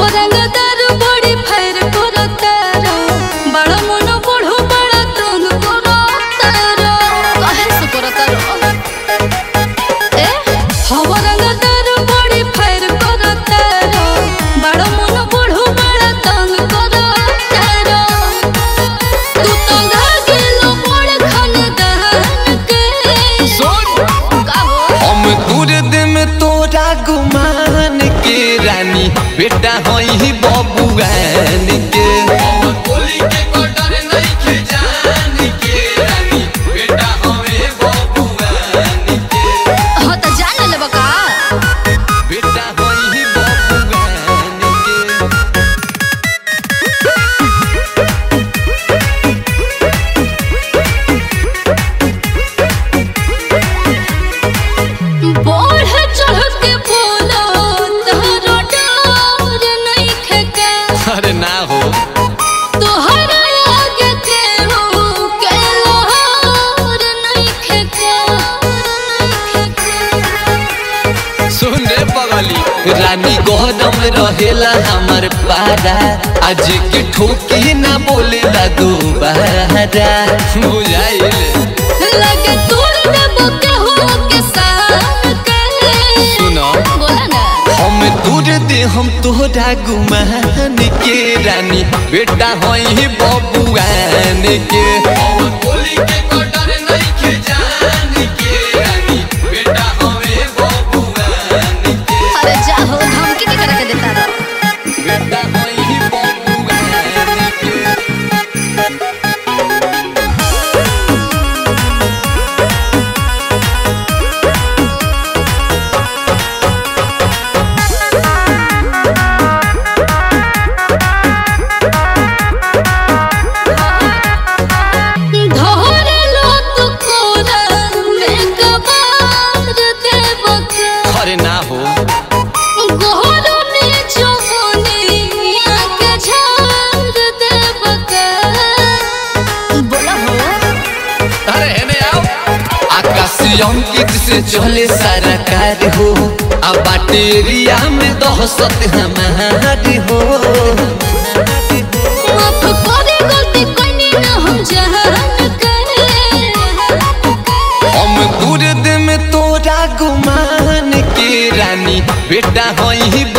हवरंग दारू बड़ी फैर करतार बड़ा मन बुढ़ो बड़ा तंग करतार काहे से करतार ए हवरंग दारू बड़ी फैर करतार बड़ा मन बुढ़ो बड़ा तंग करतार तू तो गेलो बड़ खानदान के सुन का हो हम दूर में तोरा गुमान के रानी बेटा हई बबुआन के हाँ तो जान लेबा का बेटा हई बबुआन के बढ़ चढ़ के बोलो तोहरो डर नइखे के अरे ना हो तोहरा आगे केहू के लोहार नइखे के सुन रे बगली रानी गौरम रहेला हमर पारा आज के ठोकी ना बोलेला दोबारा बुझाइल लगे तोड़ देबो केहू के साथ के सुनो बोला ना हम दूर दे हम तोहरा गुमान के रानी बेटा हई बबुआन के अरे जा हो धमकी के करके देता रह बेटा हई बबुआन के धोरे लो तू कोरा में कबार देबो के अरे ना हो गोहरो में जमुनिया के झाड़ देबो के बोला हो अरे हेने आओ आकाशी अंकित से चले सारा कार हो अब बाटेरिया में दहसत हमारी हो माफ करे गलती कोनी ना हम जहान करे हम दूर दे में तोरा गुमान के रानी बेटा हई